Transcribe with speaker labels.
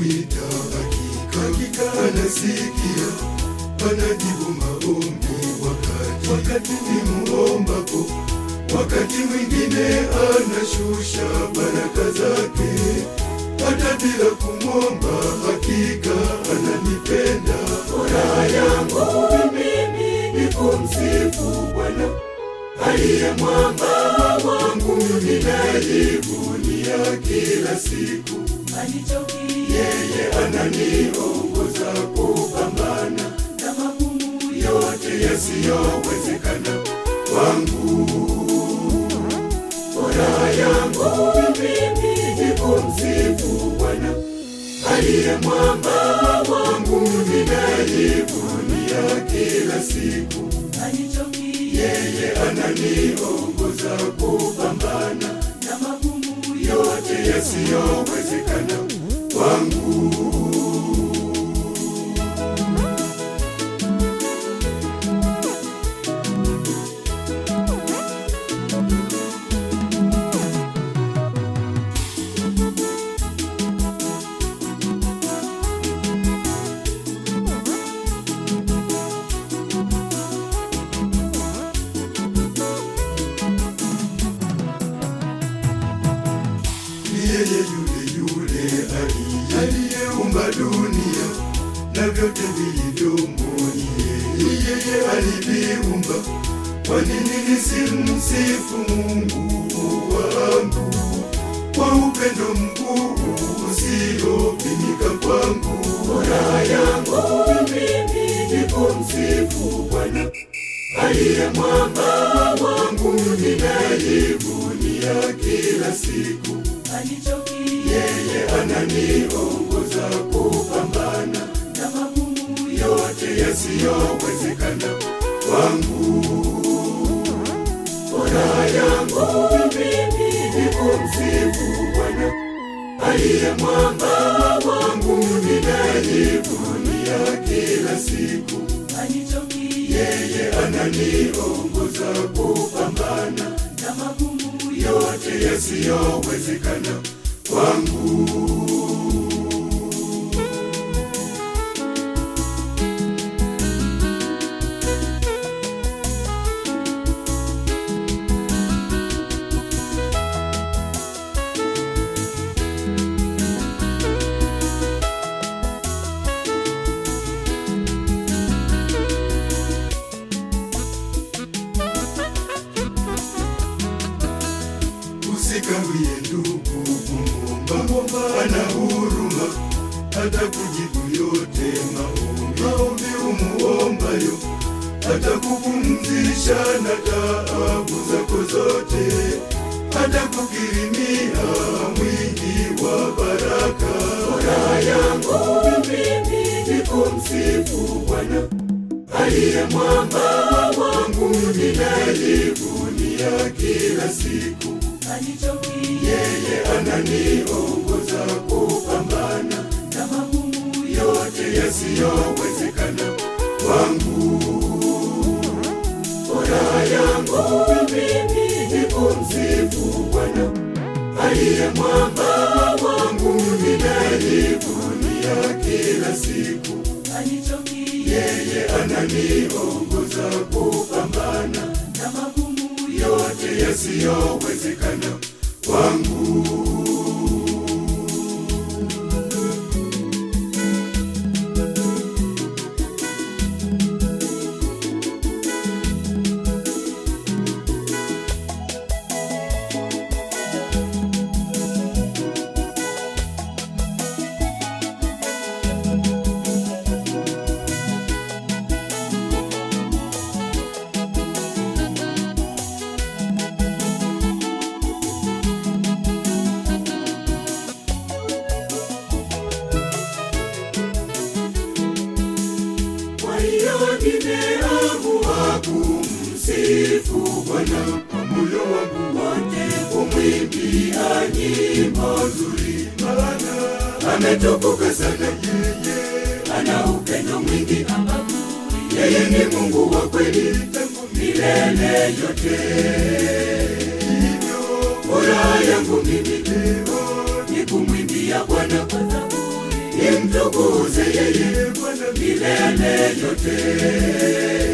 Speaker 1: nikimwita hakika hakika anasikia anajibu maombi wakati wakati nimuombapo wakati mwingine anashusha baraka zake hata bila kumwomba hakika ananipenda furaha yangu mimi ni kumsifu bwana aliye mwamba wangu mimi najivunia kila siku
Speaker 2: alichokia
Speaker 1: yeye ananiongoza kupambana
Speaker 2: na magumu
Speaker 1: yote yasiyowezekana kwangu. Furaha yangu mimi ni kumsifu Bwana aliye mwamba wangu, mimi najivunia kila siku.
Speaker 2: alichokia
Speaker 1: Yeye ananiongoza kupambana
Speaker 2: na magumu
Speaker 1: yote yasiyowezekana kwangu. ni yeye yule yule aliye- aliyeumba dunia na vyote vilivyomo ni yeye. Ni yeye aliviumba kwa nini nisimsifu mungu wangu kwa upendo mkuu usiopimika kwangu furaha yangu mimi ni kumsifu bwana aliye mwamba wangu mimi najivunia kila siku
Speaker 2: alichokia
Speaker 1: yeye ananiongoza kupambana
Speaker 2: na magumu
Speaker 1: yote yasiyowezekana kwangu. Furaha yangu mimi ni kumsifu Bwana aliye mwamba wangu, mimi najivunia kila siku.
Speaker 2: alichokia
Speaker 1: Yeye ananiongoza kupambana
Speaker 2: na magumu
Speaker 1: yote yasiyowezekana kwangu. Usikawie ndugu kumwomba, ana huruma hata kujibu yote maombi. Maombi umuombayo hata kupumzisha na taabu zako zote, hata kukirimia mwingi wa baraka. Furaha yangu mimi ni kumsifu Bwana aliye mwamba wangu, mimi najivunia kila siku.
Speaker 2: alichokia
Speaker 1: Yeye ananiongoza kupambana
Speaker 2: na magumu
Speaker 1: yote yasiyowezekana kwangu. Furaha yangu mimi ni kumsifu Bwana aliye mwamba wangu, mimi najivunia kila siku.
Speaker 2: alichokia
Speaker 1: Yeye ananiongoza kupambana
Speaker 2: na magumu
Speaker 1: yote yasiyowezekana kwangu. Kwa hiyo nimeamua kumsifu Bwana kwa moyo wangu wote, kumwimbia nyimbo nzuri, maana ametukuka sana yeye, ana upendo mwingi, yeye ni Mungu wa kweli tangu milele yote. Hivyo furaha yangu mimi leo ni kumwimbia Bwana kwa zaburi, tumtukuze yeye Bwana milele yote.